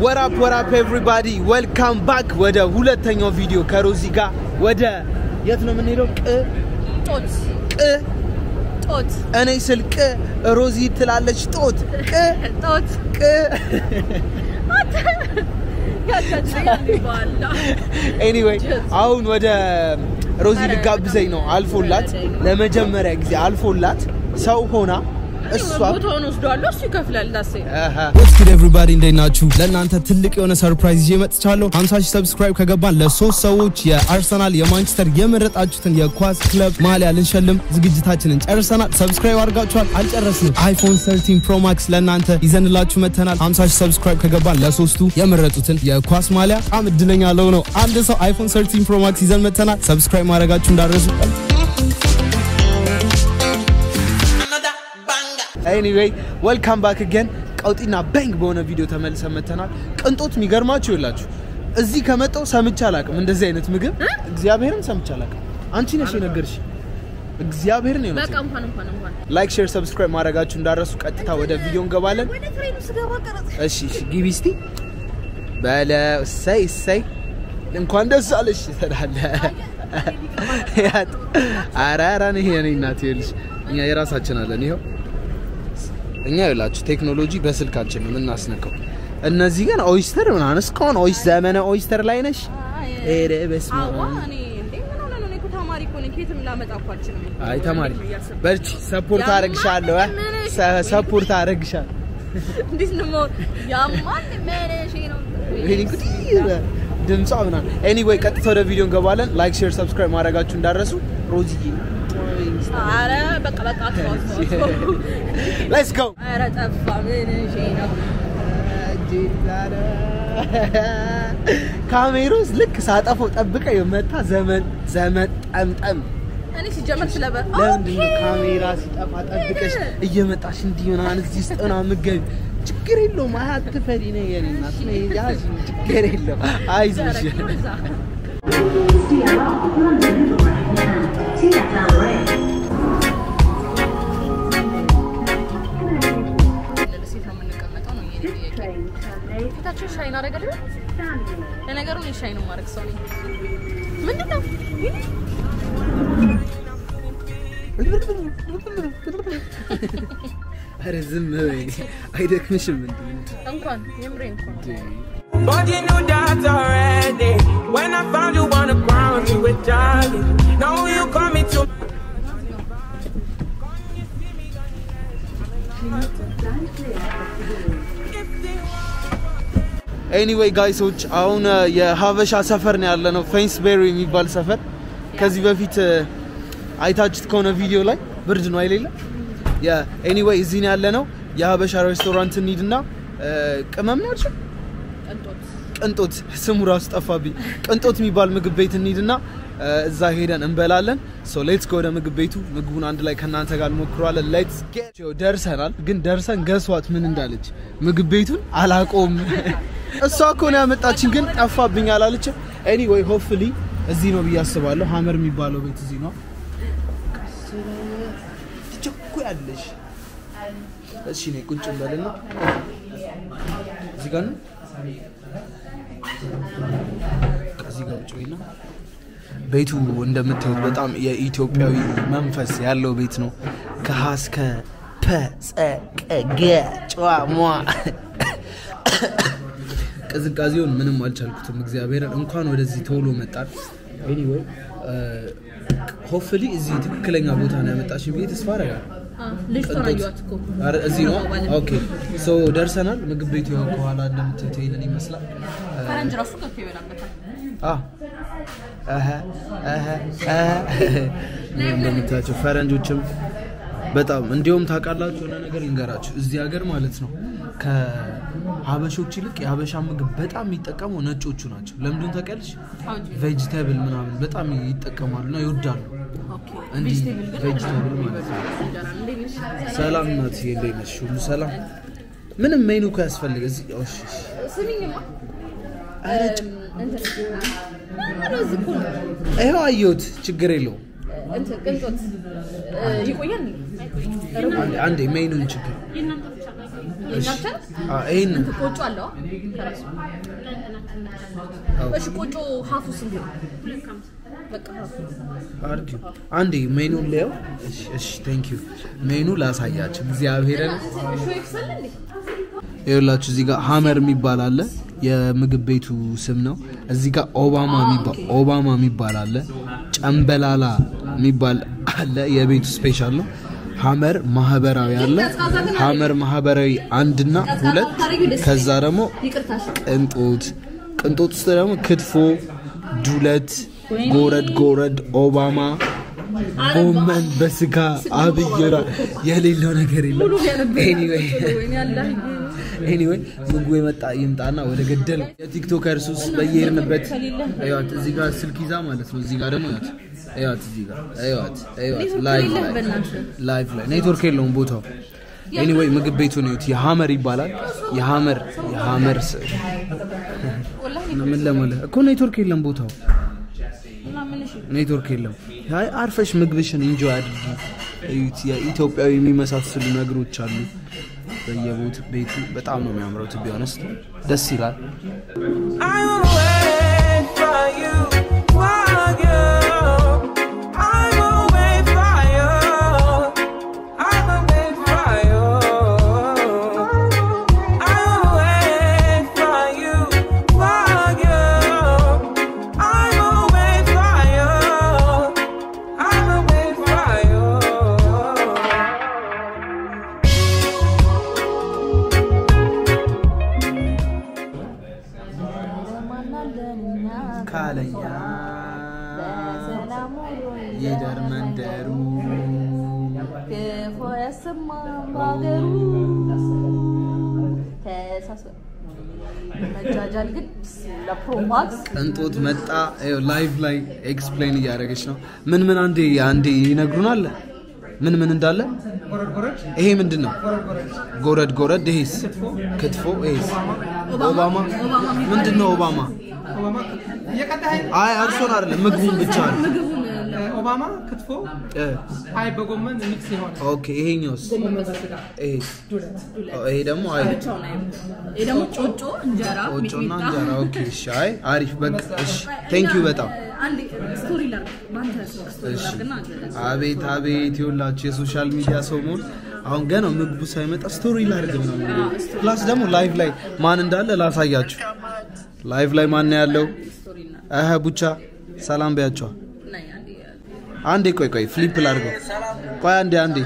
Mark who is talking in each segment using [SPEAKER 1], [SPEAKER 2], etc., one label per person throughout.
[SPEAKER 1] ወራፕ ወራፕ ኤቭሪባዲ ዌልካም ባክ ወደ ሁለተኛው ቪዲዮ ከሮዚ ጋር ወደ የት ነው የምንሄደው? ቅ
[SPEAKER 2] ጦት
[SPEAKER 1] ቅ
[SPEAKER 2] ጦት
[SPEAKER 1] እኔ ስል ቅ ሮዚ ትላለች ጦት ቅ
[SPEAKER 2] ጦት
[SPEAKER 1] ቅ ኤኒዌይ አሁን ወደ ሮዚ ልጋብዘኝ ነው። አልፎላት ለመጀመሪያ ጊዜ አልፎላት ሰው ሆና እሷ
[SPEAKER 2] ቦታውን ወስደዋለሁ፣ እሱ ይከፍላል። ዳሴ
[SPEAKER 3] ወስኪድ ኤቭሪባዲ እንዴት ናችሁ? ለእናንተ ትልቅ የሆነ ሰርፕራይዝ ይዤ መጥቻለሁ። 50 ሺህ ሰብስክራይብ ከገባን ለሶስት ሰዎች የአርሰናል የማንቸስተር የመረጣችሁትን የኳስ ክለብ ማሊያ ልንሸልም ዝግጅታችንን ጨርሰናል። ሰብስክራይብ አድርጋችኋል? አልጨረስንም። አይፎን 13 ፕሮ ማክስ ለእናንተ ይዘንላችሁ መጥተናል። 50 ሺህ ሰብስክራይብ ከገባን ለሶስቱ የመረጡትን የኳስ ማሊያ በጣም እድለኛ ለው ነው አንድ ሰው አይፎን 13 ፕሮ ማክስ ይዘን መጥተናል። ሰብስክራይብ ማድረጋችሁ እንዳረሱ
[SPEAKER 1] ኤኒዌይ ዌልካም ባክ ገን ቀውጢና ባንግ በሆነ ቪዲዮ ተመልሰን መተናል። ቅንጦት የሚገርማችሁ ይላችሁ እዚህ ከመጣው ሰምቼ አላውቅም። እንደዚህ አይነት ምግብ እግዚአብሔርን ሰምቼ አላውቅም። አንቺ ነሽ የነገርሽ። እግዚአብሔርን ነው
[SPEAKER 2] በቃ እንኳን እንኳን እንኳን
[SPEAKER 1] ላይክ፣ ሼር፣ ሰብስክራይብ ማድረጋችሁ እንዳረሱ። ቀጥታ ወደ ቪዲዮ እንገባለን።
[SPEAKER 2] ወደ ትሬኑ ስገባ ቀረጽ
[SPEAKER 1] እሺ እሺ፣ ግቢ እስቲ በለ እሰይ እሰይ እንኳን ደስ አለሽ ትላለህ። ያት ኧረ ኧረ ይሄ እኔ እናት ይኸውልሽ፣ እኛ የራሳችን አለን። ይኸው እኛ ይኸውላችሁ ቴክኖሎጂ በስልካችን ነው የምናስነካው። እነዚህ ግን ኦይስተር ምናምን እስካሁን ኦይስ ዘመነ ኦይስተር ላይ ነሽ። ኧረ በስመ
[SPEAKER 2] አዋ
[SPEAKER 1] አብ።
[SPEAKER 2] እኔ እንዴ ምን ሆነ ነው? እኔ እኮ ተማሪ እኮ ነኝ። ከየትም ላመጣ እኮ አልችልም።
[SPEAKER 1] አይ ተማሪ
[SPEAKER 2] እያሰብኩ
[SPEAKER 1] በርቺ፣ ሰፖርት
[SPEAKER 2] ያማል
[SPEAKER 1] አደርግሻለሁ። እ?
[SPEAKER 2] ምን?
[SPEAKER 1] ሰ- ሰፖርት አደርግሻለሁ።
[SPEAKER 2] እንዴት ነው የምሆን? ያማል መነሼ ነው።
[SPEAKER 1] ይሄን እንግዲህ ድምጿ ምናምን ኤኒዌይ ቀጥታ ወደ ቪዲዮ እንገባለን። ላይክ ሼር ሰብስክራይብ ማድረጋችሁ እንዳረሱ ሮዚዬ
[SPEAKER 2] ኧረ በቃ በቃ ተው ተው ተው።
[SPEAKER 1] ሌትስ ጎ
[SPEAKER 2] ኧረ ጠፋ መነሼ ነው።
[SPEAKER 1] ካሜሮስ ልክ ሳጠፈው ጠብቀ የመታ ዘመን ዘመን ጠምጠም
[SPEAKER 2] እኔ ሲጀመር ስለበ
[SPEAKER 1] ለምንድን ነው ካሜራ ሲጠፋ ጠብቀሽ እየመጣሽ እንዲህ ምናምን እዚህ ውስጥ ምናምን የምትገቢ? ችግር የለውም። አይ አትፈሪ ነው የኔ እናት ነይ ያዥ፣ ችግር የለውም። አይዞሽ
[SPEAKER 2] ሴት ነው የምንቀመጠው ነው የኔ ጥያቄ። ፊታቸው ሻይን አደረገ ለነገሩ እኔ ሻይን ማድረግ ሰው ነኝ። ምንድን ነው
[SPEAKER 1] ኧረ ዝም በይ አይደክምሽም እንዴ?
[SPEAKER 2] እንኳን የምሬ እንኳን
[SPEAKER 4] But you knew that already. When I found you on the ground, you were jogging. Now you call me to.
[SPEAKER 1] ኤኒዌይ ጋይሶች አሁን እ, የሀበሻ ሰፈር ነው ያለ ነው ፌንስቤሪ የሚባል ሰፈር ከዚህ በፊት እ, አይታችሁት ከሆነ ቪዲዮ ላይ ብርድ ነው አይሌለ ኤኒዌይ እዚህ ነው ያለ ነው የሀበሻ ሬስቶራንት እንሂድና እ, ቅመም ነው ያልሽው
[SPEAKER 2] ቅንጦት
[SPEAKER 1] ቅንጦት ስሙ ራሱ ጠፋብኝ ቅንጦት የሚባል ምግብ ቤት እንሂድና እ, እዛ ሄደን እንበላለን ሶ ሌትስ ወደ ምግብ ቤቱ ምግቡን አንድ ላይ ከእናንተ ጋር እንሞክረዋለን ሌትስ ጌት ደርሰናል ግን ደርሰን ገስዋት ምን እንዳለች ምግብ ቤቱን አላቆም እሷ እኮ ነው ያመጣችን ግን ጠፋብኝ አላለችም ኤኒዌይ ሆፕፉሊ እዚህ ነው ብዬ አስባለሁ ሀመር የሚባለው ቤት እዚህ ነው ትቸኩያለሽ እሺ እኔ ቁጭ እንበልና እዚህ ጋር ነው ከዚህ ጋር ቁጭ በይና ቤቱ እንደምታዩት በጣም የኢትዮጵያዊ መንፈስ ያለው ቤት ነው። ከሀ እስከ ፐ ጸ ቀ ገ ጨዋ ሟ ቅዝቃዜውን ምንም አልቻልኩትም። እግዚአብሔርን እንኳን ወደዚህ ቶሎ መጣል። ኤኒዌይ ሆፕፉሊ እዚህ ትክክለኛ ቦታ ነው ያመጣሽ ብዬ ተስፋ አደርጋለሁ።
[SPEAKER 2] ልጅቷን አየኋት እኮ
[SPEAKER 1] ኧረ እዚህ ነው። ኦኬ ሶ ደርሰናል። ምግብ ቤቱ ያው ከኋላ እንደምታዩት ይሄንን ይመስላል።
[SPEAKER 2] ፈረንጅ ራሱ ገብቶ ይበላበታል።
[SPEAKER 1] አዎ አሀ አሀ አሀ እንደምታያቸው ፈረንጆችም በጣም እንዲሁም ታውቃላችሁ የሆነ ነገር ልንገራችሁ እዚህ ሀገር ማለት ነው ከሀበሾች ይልቅ የሀበሻ ምግብ በጣም የሚጠቀሙ ነጮቹ ናቸው ለምንድን ታውቂያለሽ ቬጅቴብል ምናምን በጣም ይጠቀማሉ እና ይወዳሉ
[SPEAKER 2] ኦኬ
[SPEAKER 1] እንዲህ
[SPEAKER 2] ቬጅቴብል ግን
[SPEAKER 1] ቬጅቴብል ማለት ነው
[SPEAKER 2] እንጀራ እንዴት ነሽ?
[SPEAKER 1] ሰላም ናት እንዴት ነሽ ሁሉ ሰላም ምንም ሜኑ እኮ ያስፈልግ እዚህ እሺ እሺ
[SPEAKER 2] ስሚኝማ
[SPEAKER 1] ኧረ
[SPEAKER 2] እም፣ እንትን ኧረ እዚህ እኮ ነው።
[SPEAKER 1] ይኸው አየሁት ችግር የለውም
[SPEAKER 2] እንትን ቅንጦት እ፣ ይቆያል
[SPEAKER 1] አንዴ- አንዴ ሜኑን ችግር
[SPEAKER 2] የኛ ብቻ ነው?
[SPEAKER 1] አ፣ ይሄንን
[SPEAKER 2] ቆጮ አለው ከራሱ እሺ ቆጮ ሀፉ ስንት ነው? በቃ ሀፉ
[SPEAKER 1] አርጊው አንዴ ሜኑን ላየው። እሺ እሺ ቴንክ ዩ ሜኑ ላሳያችሁ እግዚአብሔርን
[SPEAKER 2] ሾ ይክሳል እንዴ?
[SPEAKER 1] ይኸውላችሁ እዚህ ጋር ሀመር የሚባል አለ የምግብ ቤቱ ስም ነው። እዚህ ጋር ኦባማ የሚባል ኦባማ የሚባል አለ። ጨምበላላ የሚባል አለ የቤቱ ስፔሻል ነው። ሀመር ማህበራዊ አለ። ሀመር ማህበራዊ አንድና ሁለት ከዛ ደግሞ
[SPEAKER 2] ይቅርታሽ
[SPEAKER 1] ቅንጦት ቅንጦት ውስጥ ደግሞ ክትፎ፣ ዱለት፣ ጎረድ ጎረድ፣ ኦባማ፣ ጎመን በስጋ አብይራ የሌለው ነገር የለም። ኤኒዌይ ኤኒዌይ ምግቡ የመጣ ይምጣና ወደ ገደል የቲክቶከር ሱስ በየሄድንበት እዩዋት። እዚህ ጋር ስልክ ይዛ ማለት ነው። እዚህ ጋር ደግሞ እዩዋት እዩዋት፣ እዚህ ጋር እዩዋት እዩዋት። ላይቭ ላይ ላይቭ ላይ ኔትወርክ የለውም ቦታው። ኤኒዌይ ምግብ ቤቱን እዩት። የሀመር ይባላል። የሀመር የሀመር ስ- ምን ለማለት እኮ ኔትወርክ የለም ቦታው ኔትወርክ የለም። አይ አርፈሽ ምግብሽን ኢንጆይ አድርጊ። እዩት፣ የኢትዮጵያዊ የሚመሳሰሉ ነገሮች አሉ በየቦት ቤቱ። በጣም ነው የሚያምረው። ቱ ቢ ኦነስት ደስ ይላል።
[SPEAKER 4] I will wait for you, for you. I will wait for you. I will wait for you. I will wait for you, for you. I will wait for you. I will wait for you.
[SPEAKER 1] ካለኛ ይደር መንደሩ
[SPEAKER 2] ክፉ ያሰማም ሀገሩ ተሳስበ መጃጃል ግን ለፕሮማክስ
[SPEAKER 1] ቅንጦት መጣ። ይኸው ላይቭ ላይ ኤክስፕሌን እያደረገች ነው። ምን ምን አንዴ አንዴ ይነግሩናል። ምን ምን እንዳለ ይሄ ምንድን ነው? ጎረድ ጎረድ። ይሄስ ክትፎ። ይሄስ ኦባማ። ምንድን ነው ኦባማ? አይ እርሶን አይደለም ምግቡን ብቻ ነው።
[SPEAKER 5] ኦባማ ክትፎ
[SPEAKER 1] እ፣
[SPEAKER 5] አይ በጎመን ሚክስ የሆነ
[SPEAKER 1] ኦኬ ይሄኛውስ? ይሄስ? ኦ፣ ይሄ ደግሞ አይ
[SPEAKER 2] ይህ ደግሞ ጮጮ እንጀራ
[SPEAKER 1] ቆጮና
[SPEAKER 2] ሚጥሚጣ።
[SPEAKER 1] እንጀራ። ኦኬ እሺ። አይ አሪፍ በቃ እሺ። ቴንክ ዩ በጣም
[SPEAKER 2] አንድ ስቶሪ ላድርግ በአንተ ስቶሪ
[SPEAKER 1] እሺ።
[SPEAKER 2] ላድርግና አንተ
[SPEAKER 1] አቤት አቤት ይኸውላችሁ የሶሻል ሚዲያ ሰው መሆን አሁን ገና ምግቡ ሳይመጣ ስቶሪ ላድርግ ምናምን የሚለው። ፕላስ ደግሞ ላይቭ ላይ ማን እንዳለ ላሳያችሁ። ላይቭ ላይ ማን ነው ያለው? እህ ቡቻ ሰላም በያቸዋ።
[SPEAKER 2] ነይ አንዴ
[SPEAKER 1] አንዴ ቆይ ቆይ ፍሊፕ ላድርገው። ቆይ አንዴ አንዴ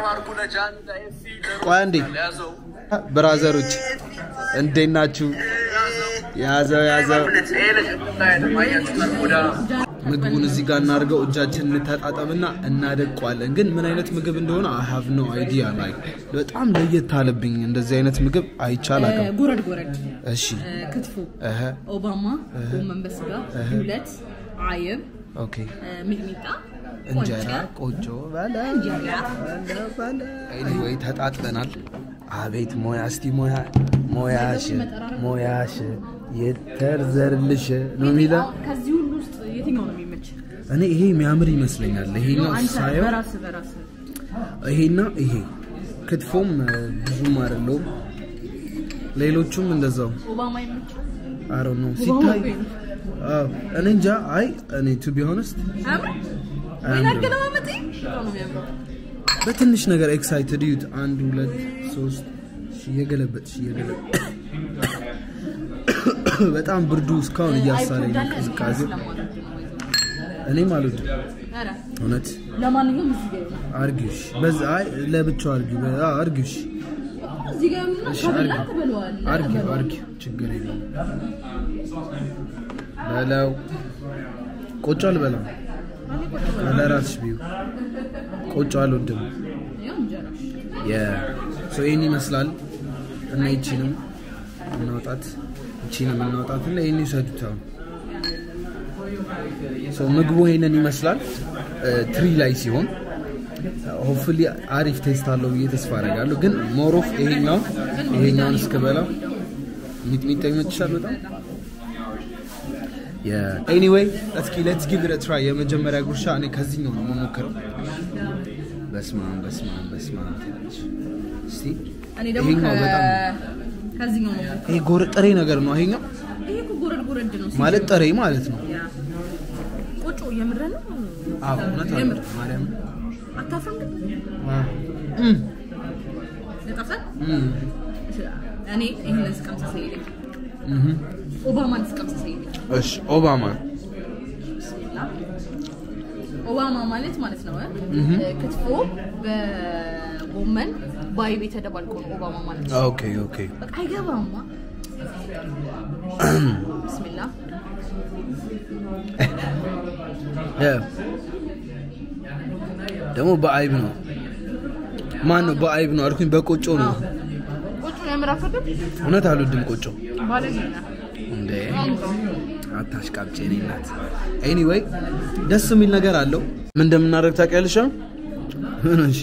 [SPEAKER 1] ቆይ አንዴ ብራዘሮች እንዴት ናችሁ? ያዘው ያዘው ምግቡን እዚህ ጋር እናድርገው። እጃችን እንተጣጠብና እናደቀዋለን። ግን ምን አይነት ምግብ እንደሆነ አይ ሃቭ ኖ አይዲያ። ላይ በጣም ለየት አለብኝ። እንደዚህ አይነት ምግብ አይቻል አቅም።
[SPEAKER 2] ጎረድ ጎረድ
[SPEAKER 1] እሺ
[SPEAKER 2] እ፣ ክትፎ
[SPEAKER 1] እህ
[SPEAKER 2] ኦባማ ጎመን በስጋ ሁለት አይብ
[SPEAKER 1] ኦኬ
[SPEAKER 2] እ፣ ሚጥሚጣ
[SPEAKER 1] እንጀራ
[SPEAKER 2] ቆንጨ፣
[SPEAKER 1] ቆጮ በለ
[SPEAKER 2] እንጀራ
[SPEAKER 1] ኤኒዌይ ተጣጥበናል። አቤት ሞያ እስቲ ሞያ ሞያሽ ሞያሽ የተርዘርልሽ ነው የሚለው።
[SPEAKER 2] ከዚህ ሁሉ ውስጥ የትኛው ነው የሚመች?
[SPEAKER 1] እኔ ይሄ የሚያምር ይመስለኛል። ይሄኛው
[SPEAKER 2] አንተ
[SPEAKER 1] ሳየው
[SPEAKER 2] በራስህ በራስህ
[SPEAKER 1] ይሄና ይሄ ክትፎም እ፣ ብዙም አይደለውም። ሌሎቹም እንደዛው
[SPEAKER 2] ኦባማ ይመች
[SPEAKER 1] አሮ ነው ሲታይ አዎ፣ እኔ እንጃ። አይ እኔ ቱ ቢ ሆነስት
[SPEAKER 2] አያምርም? ወይን
[SPEAKER 1] አያምርም።
[SPEAKER 2] አገለማመጤ በጣም ነው የሚያምረው።
[SPEAKER 1] በትንሽ ነገር ኤክሳይትድ ዩት አንድ ሁለት ሶስት እሺ፣ እየገለበጥሽ እየገለበጥ በጣም ብርዱ እስካሁን እያሳለኝ ነው
[SPEAKER 2] አይፎን
[SPEAKER 1] ቅዝቃዜው።
[SPEAKER 2] ስለማልወድ ነው ወይ?
[SPEAKER 1] እኔም አልወድም
[SPEAKER 2] ኧረ፣
[SPEAKER 1] እውነት
[SPEAKER 2] ለማንኛውም እዚህ ጋር ይሆናል።
[SPEAKER 1] አርጊሽ በዛ አይ ለብቻው አርጊ አርጊሽ
[SPEAKER 2] እዚህ ጋር ይሆንና
[SPEAKER 1] እሺ
[SPEAKER 2] ከበላ
[SPEAKER 1] አርጊ
[SPEAKER 2] ትበለዋለህ።
[SPEAKER 1] አርጊ አርጊ ችግር የለም በለው ቆጮ አልበላም ለራስሽ ቢዩ ቆጮ አልወድም
[SPEAKER 2] ያው እንጀራሽ
[SPEAKER 1] ሶ ይህን ይመስላል እና ይቺንም እናውጣት ይቺንም እናውጣት እና ይህን ይውሰዱት አሁን ሶ ምግቡ ይህንን ይመስላል ትሪ ላይ ሲሆን ሆፕፉሊ አሪፍ ቴስት አለው ብዬ ተስፋ አደርጋለሁ ግን ሞሮፍ ይሄኛውን ይሄኛውን እስክበላ ሚጥሚጣ ይመችሻል በጣም ኤኒዌይ እስኪ ሌትስ ጊቭ ኢት ትራይ የመጀመሪያ ጉርሻ እኔ ከዚህኛው ነው የምሞክረው በስማም በስማም በስማም ትላለች። እስቲ
[SPEAKER 2] እኔ ደግሞ
[SPEAKER 1] ይሄኛው
[SPEAKER 2] ከ-
[SPEAKER 1] በጣም
[SPEAKER 2] ከዚህኛው ነው
[SPEAKER 1] ይሄ ጎረ ጥሬ ነገር ነው ይሄኛው
[SPEAKER 2] ይሄ እኮ ጎረድ ጎረድ ነው
[SPEAKER 1] ማለት ጥሬ ማለት ነው።
[SPEAKER 2] ያ። ቆጮ የምር ነው
[SPEAKER 1] አዎ እውነት አለ
[SPEAKER 2] የምር
[SPEAKER 1] ማርያም
[SPEAKER 2] አታፍርም ግን
[SPEAKER 1] እም
[SPEAKER 2] ለጣፍሰን
[SPEAKER 1] እም
[SPEAKER 2] እኔ ይህንን ስቀምስ ሳይለኝ
[SPEAKER 1] እም
[SPEAKER 2] ኦባማን ስቀምስ ሳይለኝ
[SPEAKER 1] እሺ ኦባማ
[SPEAKER 2] ኦባማ ማለት ማለት ነው እ? ክትፎ በጎመን በአይብ የተደባልቆ ነው ኦባማ ማለት ነው።
[SPEAKER 1] ኦኬ ኦኬ
[SPEAKER 2] በቃ አይገባማ። ብስሚላ
[SPEAKER 1] እ ደግሞ በአይብ ነው ማን ነው በአይብ ነው አልኩኝ በቆጮ ነው
[SPEAKER 2] ቆጮ የምር አትወድም?
[SPEAKER 1] እውነት አልወድም ቆጮ
[SPEAKER 2] ባለጌ ነህ።
[SPEAKER 1] እንዴ አታሽቃብጭ የኔ እናት ኤኒዌይ ደስ የሚል ነገር አለው ምን እንደምናደርግ ታውቂያለሽ አሁን? ምን ሆንሽ?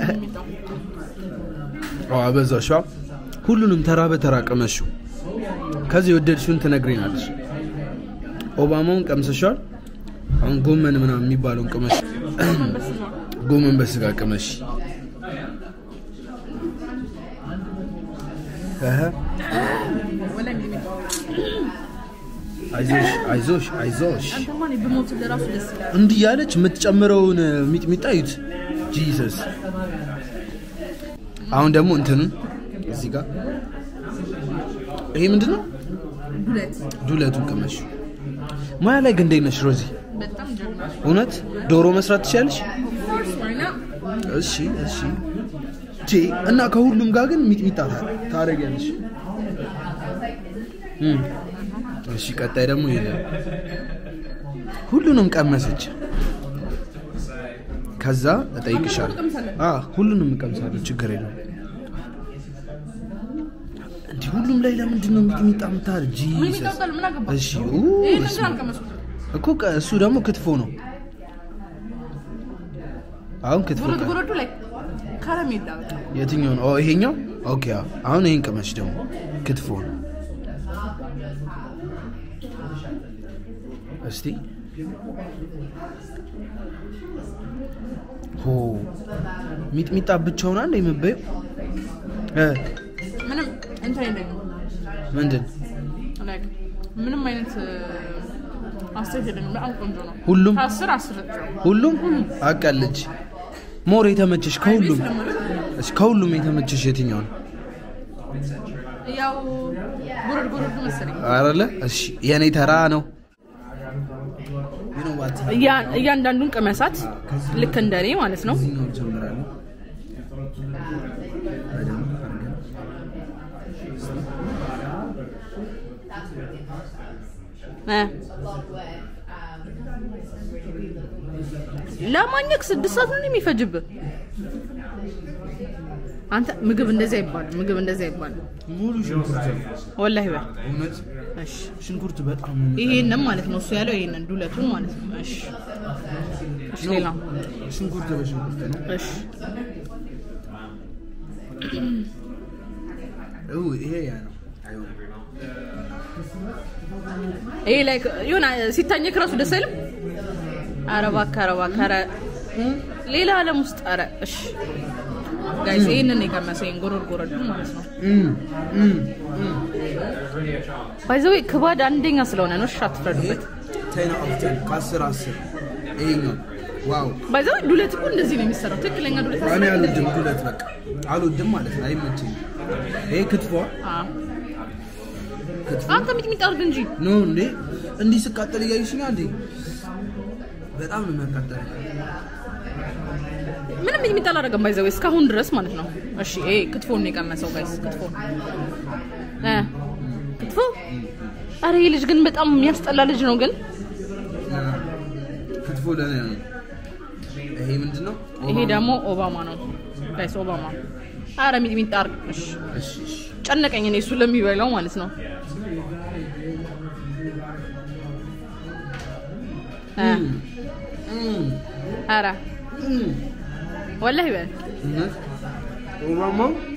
[SPEAKER 1] አዎ አበዛሽ አ? ሁሉንም ተራ በተራ ቅመሹ ከዚህ የወደድሽውን ትነግሪናለሽ ኦባማውን ቀምሰሻል አሁን ጎመን ምናምን የሚባለውን ቅመሽ ጎመን በስጋ ቅመሽ እህ
[SPEAKER 2] ወላሂ ሚጥሚጣ።
[SPEAKER 1] አይዞሽ አይዞሽ አይዞሽ
[SPEAKER 2] አንተማ እኔ ብሞት ለራሱ ደስ ይላል።
[SPEAKER 1] እንዲህ ያለች የምትጨምረውን ሚጥሚጣ ይዩት ጂሰስ አሁን ደግሞ እንትኑን እዚህ ጋር ይሄ ምንድን ነው
[SPEAKER 2] ዱለት
[SPEAKER 1] ዱለቱን ቅመሽ ሙያ ላይ ግን እንዴት ነሽ ሮዚ
[SPEAKER 2] በጣም ጀግና
[SPEAKER 1] እውነት ዶሮ መስራት ትችላለሽ
[SPEAKER 2] ኦፍኮርስ ዋይና
[SPEAKER 1] እሺ እሺ ቼ እና ከሁሉም ጋር ግን ሚጥሚጣ ታ- ታደርጊያለሽ እም። እሺ ቀጣይ ደግሞ ይሄ ሁሉንም ቀመሰች ከዛ እጠይቅሻለሁ አ ሁሉንም እቀምሳለሁ ችግር የለም እንዲህ ሁሉም ላይ ለምንድን ነው ሚጥሚጣ የምታደርግ
[SPEAKER 2] ምን
[SPEAKER 1] ጂሰስ
[SPEAKER 2] ይጣጣል? ምን አገባ?
[SPEAKER 1] እሺ ኡ፣
[SPEAKER 2] ይሄን
[SPEAKER 1] በስመ
[SPEAKER 2] ግን
[SPEAKER 1] አብ።
[SPEAKER 2] አልቀመሱም።
[SPEAKER 1] እኮ ቀ- እሱ ደግሞ ክትፎ ነው አሁን ክትፎ
[SPEAKER 2] ጎረድ
[SPEAKER 1] ቀ-
[SPEAKER 2] ጎረዱ ላይ ከረሜላ በቃ
[SPEAKER 1] የትኛው ነው? ኦ ይሄኛው። ኦኬ አዎ። አሁን ይሄን ቅመሽ ደግሞ ክትፎ ነው። እስቲ ሆ ሚጥሚጣ ብቻውን አንድ የምበየው እ
[SPEAKER 2] ምንም እንትን የለኝም።
[SPEAKER 1] ምንድን
[SPEAKER 2] ላይክ ምንም አይነት አስተያየት የለኝም። በጣም ቆንጆ ነው።
[SPEAKER 1] ሁሉም
[SPEAKER 2] ከአስር አስር ነው።
[SPEAKER 1] ሁሉም አቀልጅ ሞር የተመቸሽ ከሁሉም እሺ፣ ከሁሉም የተመቸሽ የትኛው ነው?
[SPEAKER 2] ያው ጎረድ ጎረዱ መሰለኝ።
[SPEAKER 1] አረለ እሺ፣ የኔ ተራ ነው።
[SPEAKER 2] እያ- እያንዳንዱን ቅመሳት ልክ እንደኔ ማለት ነው።
[SPEAKER 1] እዚህኛው ጀምራለሁ።
[SPEAKER 2] እ ለማኘክ ስድስት ሰዓት ነው የሚፈጅብህ። አንተ ምግብ እንደዚህ አይባልም። ምግብ እንደዚህ አይባልም።
[SPEAKER 1] ሙሉ ሽንኩርት ነው።
[SPEAKER 2] ወላሂ በል
[SPEAKER 1] እውነት
[SPEAKER 2] እሺ።
[SPEAKER 1] ሽንኩርት በጣም ነው
[SPEAKER 2] ይሄንን ማለት ነው እሱ ያለው ይሄንን ዱለቱን ማለት ነው። እሺ እሺ፣ ሌላ
[SPEAKER 1] ሽንኩርት በሽንኩርት ነው።
[SPEAKER 2] እሺ
[SPEAKER 1] እው ይሄ ያ ነው። አይሆንም።
[SPEAKER 2] ይሄ ላይ የሆነ ሲታኘክ ራሱ ደስ አይልም። ኧረ እባክህ ኧረ እባክህ ኧረ ሌላ ዓለም ውስጥ ኧረ እሺ ጋይስ ይሄንን ነው የቀመሰው ይሄን ጎረድ ጎረድ ማለት ነው።
[SPEAKER 1] እም እም እም
[SPEAKER 2] ባይዘዌ ክባድ አንደኛ ስለሆነ ነው። እሺ አትፍረዱበት።
[SPEAKER 1] ቴን ኦፍ ቴን ከአስር አስር ይሄኛው ዋው።
[SPEAKER 2] ባይዘዌ ዱለት እኮ እንደዚህ ነው የሚሰራው። ትክክለኛ ዱለት
[SPEAKER 1] እኔ
[SPEAKER 2] አሰራር
[SPEAKER 1] አልወድም ሁለት በቃ አልወድም ማለት ነው። አይመቸኝም። ይሄ ክትፎ
[SPEAKER 2] አዎ።
[SPEAKER 1] ክትፎ
[SPEAKER 2] አንተ ሚጥሚጣ አድርግ እንጂ
[SPEAKER 1] ኖ እንዴ እንዲህ ስቃጠል እያየሽኛ እንዴ በጣም ነው የሚያቃጠል።
[SPEAKER 2] ምንም ሚጥሚጣ አላደረገም። ባይዘዌ እስካሁን ድረስ ማለት ነው። እሺ ይሄ ክትፎ ነው የቀመሰው ጋይስ ክትፎ እ ክትፎ አረ ይህ ልጅ ግን በጣም የሚያስጠላ ልጅ ነው ግን
[SPEAKER 1] ክትፎ ለኔ ነው። ይሄ ምንድን ነው?
[SPEAKER 2] ይሄ ደግሞ ኦባማ ነው ጋይስ ኦባማ አረ ሚጥሚጣ አድርግ እሺ
[SPEAKER 1] እሺ እሺ
[SPEAKER 2] ጨነቀኝ እኔ እሱ ለሚበላው ማለት ነው እ
[SPEAKER 1] እም
[SPEAKER 2] አረ
[SPEAKER 1] እም
[SPEAKER 2] ወላሂ በል
[SPEAKER 1] እውነት ኦባማ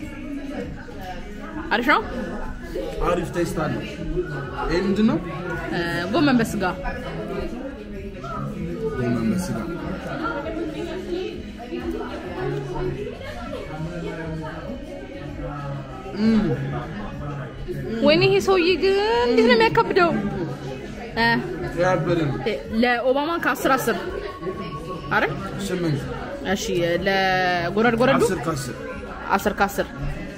[SPEAKER 2] አሪፍ ነው
[SPEAKER 1] አሪፍ ቴስት አለው። ይሄ ምንድን ነው?
[SPEAKER 2] እ ጎመን በስጋ
[SPEAKER 1] ጎመን በስጋ
[SPEAKER 2] ወይኔ ይሄ ሰውዬ ግን እንዴት ነው የሚያከብደው? እ፣
[SPEAKER 1] ያበደ ነው።
[SPEAKER 2] ለኦባማ ከአስር አስር አረ
[SPEAKER 1] ስምንት
[SPEAKER 2] እሺ ለጎረድ ጎረዱ
[SPEAKER 1] አስር ከአስር
[SPEAKER 2] አስር ከአስር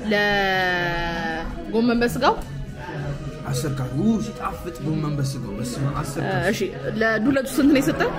[SPEAKER 2] ለጎመን በስጋው
[SPEAKER 1] አስር ከአስር ው ሲጣፍጥ ጎመን በስጋው በስመ አብ አስር
[SPEAKER 2] እ፣
[SPEAKER 1] ከአስር
[SPEAKER 2] እሺ ለዱለቱ ስንት ነው የሰጠን?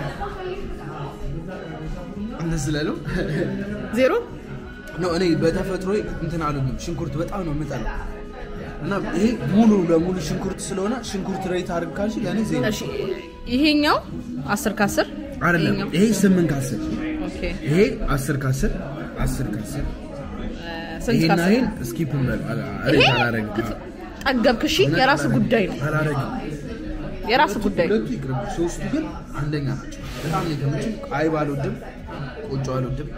[SPEAKER 1] እንደዚህ ላለው
[SPEAKER 2] ዜሮ
[SPEAKER 1] ነው። እኔ በተፈጥሮ እንትን አልልም፣ ሽንኩርት በጣም ነው የምጠላው እና ይሄ ሙሉ ለሙሉ ሽንኩርት ስለሆነ ሽንኩርት ሬት አድርግ ካልሽ ለእኔ ዜሮ
[SPEAKER 2] እሺ ይሄኛው አስር ከአስር
[SPEAKER 1] አይደለም።
[SPEAKER 2] ይሄኛው
[SPEAKER 1] ይሄ ስምንት ከአስር
[SPEAKER 2] ኦኬ
[SPEAKER 1] ይሄ አስር ከአስር አስር ከአስር
[SPEAKER 2] ስንት
[SPEAKER 1] ይሄና
[SPEAKER 2] ከአስር
[SPEAKER 1] ይሄን እስኪፕ እንበል
[SPEAKER 2] ይሄ
[SPEAKER 1] ሬት አላረግም
[SPEAKER 2] ጠገብክ እሺ የራስ ጉዳይ ነው
[SPEAKER 1] አላረግም
[SPEAKER 2] የራስ ጉዳይ ነው
[SPEAKER 1] ሁለቱ ይቅርብ፣ ሶስቱ ግን አንደኛ ናቸው። በጣም ነው የተመቸኝ። አይብ አልወድም፣ ቆጮ አልወድም፣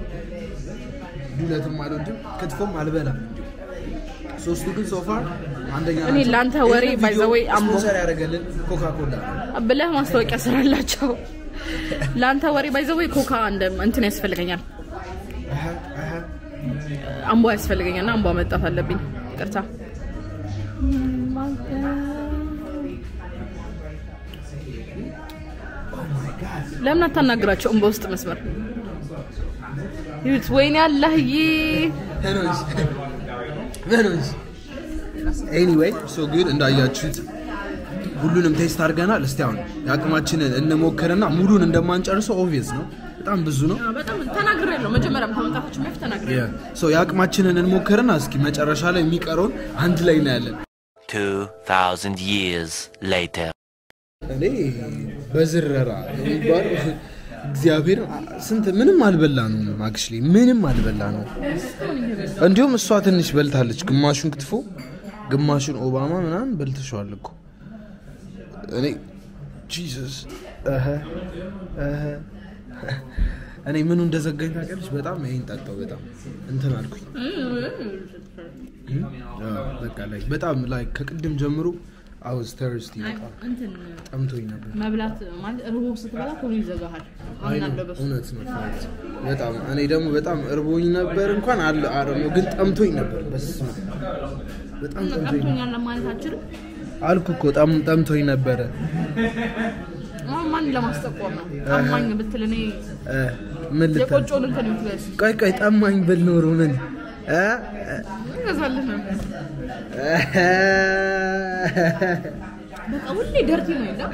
[SPEAKER 1] ዱለትም አልወድም፣ ክትፎም አልበላም። እንዲሁ ሶስቱ ግን ሶፋር አንደኛ
[SPEAKER 2] እኔ
[SPEAKER 1] ናቸው።
[SPEAKER 2] ለአንተ ወሬ
[SPEAKER 1] ይህንን
[SPEAKER 2] by the way
[SPEAKER 1] ቪዲዮ
[SPEAKER 2] አምቦ-
[SPEAKER 1] ስፖንሰር ያደረገልን ኮካ ኮላ ነው።
[SPEAKER 2] ብለህ ማስታወቂያ ስራላቸው ለአንተ ወሬ ባይዘወይ ኮካ እንደ እንትን ያስፈልገኛል
[SPEAKER 1] አሀ፣ አሀ።
[SPEAKER 2] አምቧ ያስፈልገኛል እና አምቧ መጣት አለብኝ ቅርታ ለምን አታናግራቸውም በውስጥ መስመር ይሁት ወይኔ አላህዬ
[SPEAKER 1] ሄኖስ ሄኖስ ኤኒዌይ ሶ ጉድ እንዳያችሁት ሁሉንም ቴስት አድርገናል። እስቲ አሁን የአቅማችንን እንሞክርና ሙሉን እንደማንጨርሰው ኦብቪየስ ነው። በጣም ብዙ ነው።
[SPEAKER 2] በጣም ተናግሬያለሁ መጀመሪያም ከመምጣታችን በፊት ተናግሬያለሁ
[SPEAKER 1] ሶ የአቅማችንን እንሞክርና እስኪ መጨረሻ ላይ የሚቀረውን አንድ ላይ እናያለን።
[SPEAKER 6] 2,000 years later.
[SPEAKER 1] እኔ በዝረራ የሚባለው እግዚአብሔር ስንት ምንም አልበላ ነው አክቹሊ ምንም አልበላ ነው። እንዲሁም እሷ ትንሽ በልታለች፣ ግማሹን ክትፎ ግማሹን ኦባማ ምናምን በልተሸዋል እኮ እኔ ጂሰስ እህ እህ እኔ ምኑ እንደዘጋኝ ታውቂያለሽ? በጣም ይሄን ጠጣው በጣም እንትን አልኩኝ። አዎ፣ በቃ ላይ በጣም ላይ ከቅድም ጀምሮ አውዝ ተርስቲ በጣም ጠምቶኝ ነበር።
[SPEAKER 2] መብላት ማለት ርቦ ስትበላ ቶሎ ይዘጋሃል አምናለሁ በሱ
[SPEAKER 1] እውነት ነው ፋክት። በጣም እኔ ደግሞ በጣም እርቦኝ ነበር እንኳን አለ አረሞ ግን ጠምቶኝ ነበር። በስመ አብ በጣም ጠምቶኝ ነበር
[SPEAKER 2] ቀምቶኛል ለማለት አችልም
[SPEAKER 1] አልኩ እኮ ጠም ጠምቶኝ ነበረ።
[SPEAKER 2] አሁን ማን ለማስጠቆር ነው አማኝ ብትል እኔ
[SPEAKER 1] እ ምን ልታ
[SPEAKER 2] የቆጮን እንትን ምትለስ
[SPEAKER 1] ቆይ ቆይ ጠማኝ ብል ኖሮ ምን እ
[SPEAKER 2] ይገዛልህ ነበር በቃ ሁሌ ደርቲ ነው የለም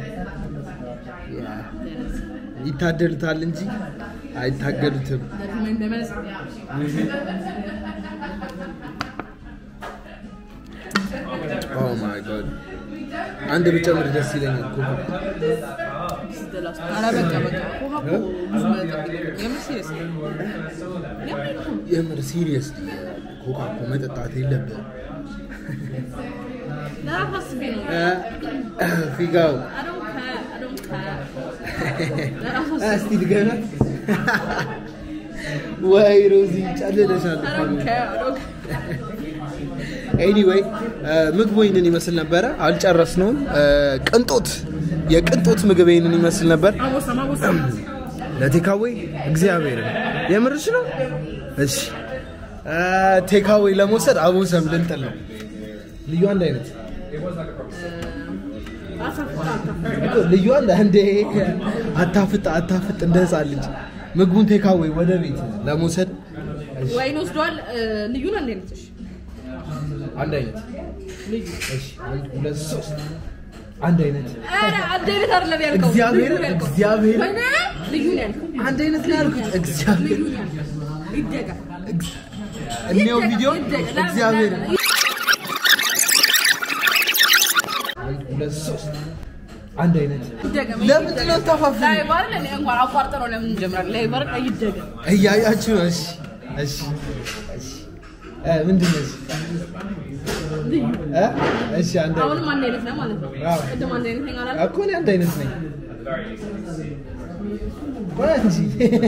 [SPEAKER 1] ይታደሉታል እንጂ አይታገሉትም።
[SPEAKER 2] ደርቲ ነው እንደመለስ
[SPEAKER 1] ኦ ማይ ጋድ አንድ ብጨምር ደስ ይለኛል እኮ
[SPEAKER 2] ኧረ በቃ በቃ ውሃ እኮ ብዙ መጠጥ የለውም። የምር serious ነው። የምር እኮ ነው።
[SPEAKER 1] የምር ሲሪየስ ኮካ እኮ መጠጣት የለብህም።
[SPEAKER 2] ለራስ አስቤ ነው
[SPEAKER 1] እ ፊጋው
[SPEAKER 2] I don't care, I don't care። ለራስ አስቤ
[SPEAKER 1] እስቲ ድገናት ወይ ሮዚ ጨልለሻል
[SPEAKER 2] I don't care, I don't care።
[SPEAKER 1] ኤኒዌይ ምግቡ ይህንን ይመስል ነበረ አልጨረስነውም እ ቅንጦት የቅንጦት ምግብ ይህንን ይመስል ነበር
[SPEAKER 2] አቦሳ ማቦሳ
[SPEAKER 1] ለቴካዌ እግዚአብሔር የምርሽ ነው እሺ እ ቴካዌ ለመውሰድ አቦሰም ልንጥል ነው ልዩ አንድ አይነት እኮ ልዩ አንድ አንዴ አታፍጥ አታፍጥ እንደ ህፃን ልጅ ምግቡን ቴካዌ ወደ ቤት ለመውሰድ
[SPEAKER 2] ወይን ወስደዋል ልዩ ነው እንዴ ነች
[SPEAKER 1] አንድ አይነት እሺ አንድ ሁለት ሶስት አንድ አይነት
[SPEAKER 2] ኧረ አንድ አይነት አይደለም ያልከው
[SPEAKER 1] እግዚአብሔር
[SPEAKER 2] ልዩ ነው ያልከው።
[SPEAKER 1] እግዚአብሔር
[SPEAKER 2] ወይኔ ልዩ ነው ያልከው
[SPEAKER 1] አንድ አይነት ነው ያልኩት እግዚአብሔር
[SPEAKER 2] ልዩ ነው ያልከው ይደጋ
[SPEAKER 1] እኔው ቪዲዮ
[SPEAKER 2] ይደጋ
[SPEAKER 1] እግዚአብሔር አንድ ሁለት ሶስት አንድ አይነት
[SPEAKER 2] ይደጋ
[SPEAKER 1] ለምንድን ነው ተፋፍኝ
[SPEAKER 2] ላይ ባል እኔ እንኳን አቋርጠ ነው ለምን እንጀምራለን ላይ ባል ይደጋ
[SPEAKER 1] እያያችሁ ነው እሺ እሺ እሺ እ ምንድን ነው እሺ እ እሺ አንድ አይነት
[SPEAKER 2] አሁንም አንድ አይነት ነው ማለት ነው
[SPEAKER 1] አዎ።
[SPEAKER 2] ቅድም አንድ አይነት ነኝ አላልኩም?
[SPEAKER 1] እኮ እኔ አንድ አይነት ነኝ ቆይ እንጂ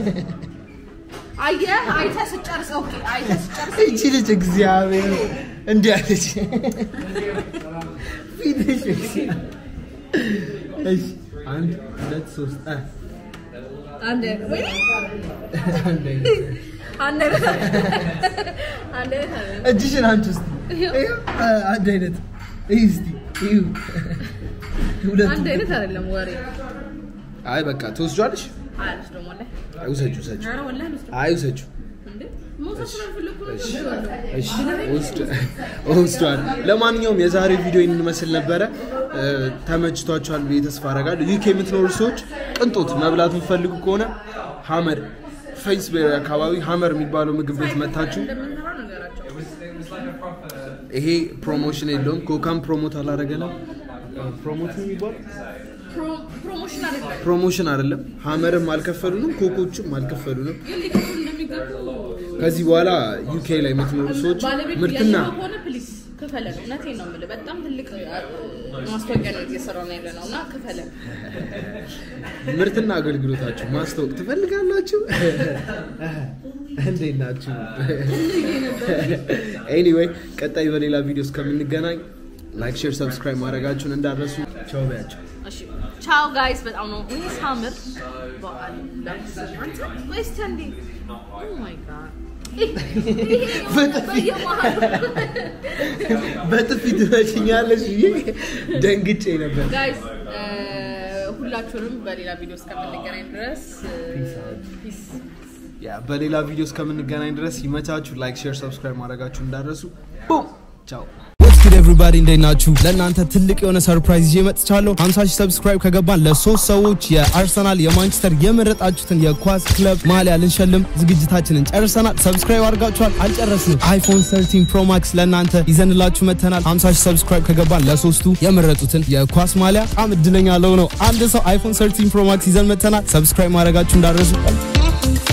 [SPEAKER 2] አየህ አይተህ ስጨርስ ኦኬ አይተህ ስጨርስ
[SPEAKER 1] እቺ ልጅ እግዚአብሔር እንዲህ አለች ፊትሽ እግዚአብሔር። እሺ አንድ ሁለት ሶስት አ
[SPEAKER 2] አንድ አይነት ወይ
[SPEAKER 1] አንድ አይነት
[SPEAKER 2] አንድ አይነት አንድ አይነት አይደለም።
[SPEAKER 1] እጅሽን አንቺ ውስጥ አንድ አይነት ይህ እስቲ ይሁ ሁለቱ
[SPEAKER 2] አንድ አይነት አይደለም ወሬ
[SPEAKER 1] አይ በቃ ትወስጇለሽ
[SPEAKER 2] አያለች ደግሞ ላይ
[SPEAKER 1] አይ ውሰጁ ውሰጁ
[SPEAKER 2] ኧረ ወላሂ አልወስድም።
[SPEAKER 1] አይ ውሰጁ
[SPEAKER 2] እንዴ መውሰድ ስላልፈለኩ ነው
[SPEAKER 1] እሺ
[SPEAKER 2] የምወስደው።
[SPEAKER 1] እሺ ወስድ ወስዷል ለማንኛውም የዛሬ ቪዲዮ ይህን መስል ነበረ እ፣ ተመችቷችኋል ብዬ ተስፋ አደርጋለሁ ዩኬ የምትኖሩ ሰዎች ቅንጦት መብላት የምትፈልጉ ከሆነ ሀመር ፌስቤሪ አካባቢ ሀመር የሚባለው ምግብ ቤት መታችሁ
[SPEAKER 2] እንደምንሰራ ነገራቸው
[SPEAKER 1] ይሄ ፕሮሞሽን የለውም ኮካም ፕሮሞት አላደረገንም ፕሮሞት ነው የሚባለው
[SPEAKER 2] ፕሮ- ፕሮሞሽን አይደለም
[SPEAKER 1] ፕሮሞሽን አይደለም ሀመርም አልከፈሉንም ኮኮችም አልከፈሉንም
[SPEAKER 2] ግን ሊከፍሉ እንደሚገቡ
[SPEAKER 1] ከዚህ በኋላ ዩኬ ላይ የምትኖሩ ሰዎች
[SPEAKER 2] ባለቤቱ
[SPEAKER 1] ምርትና
[SPEAKER 2] ያየኸው ከሆነ ፕሊዝ ክፈለን። እውነቴን ነው የምልህ፣ በጣም ትልቅ አ- ማስታወቂያ ነው እየሰራ ነው ያለ ነው እና ክፈለን።
[SPEAKER 1] ምርትና አገልግሎታችሁ ማስታወቅ ትፈልጋላችሁ? እንዴት ናችሁ? ኤኒዌይ ቀጣይ በሌላ ቪዲዮ እስከምንገናኝ ላይክ፣ ሼር፣ ሰብስክራይብ ማድረጋችሁን እንዳረሱ ቻው በያቸው።
[SPEAKER 2] እሺ ቻው ጋይስ። በጣም ነው እኔ ሳምር በዓል አንተ ወይስ ተንዴ ኦ ማይ ጋድ
[SPEAKER 1] በጥፊ ትመችኛለሽ ብዬ ደንግጬ ነበር።
[SPEAKER 2] ጋይስ ሁላችሁንም በሌላ ቪዲዮ እስከምንገናኝ ድረስ ፒስ
[SPEAKER 1] ያ በሌላ ቪዲዮ እስከምንገናኝ ድረስ ይመቻችሁ። ላይክ፣ ሼር፣ ሰብስክራይብ ማድረጋችሁ እንዳረሱ ቡም ቻው።
[SPEAKER 3] ወትስ ጉድ ኤቭሪባዲ እንዴት ናችሁ? ለእናንተ ትልቅ የሆነ ሰርፕራይዝ ይዤ መጥቻለሁ። 50 ሺህ ሰብስክራይብ ከገባን ለሶስት ሰዎች የአርሰናል የማንቸስተር የመረጣችሁትን የኳስ ክለብ ማሊያ ልንሸልም ዝግጅታችንን ጨርሰናል። ሰብስክራይብ አድርጋችኋል? አልጨረስንም። አይፎን 13 ፕሮ ማክስ ለእናንተ ይዘንላችሁ መጥተናል። 50 ሺህ ሰብስክራይብ ከገባን ለሶስቱ የመረጡትን የኳስ ማሊያ በጣም እድለኛ ለሆነው አንድ ሰው አይፎን 13 ፕሮ ማክስ ይዘን መጥተናል። ሰብስክራይብ ማድረጋችሁ እንዳረሱ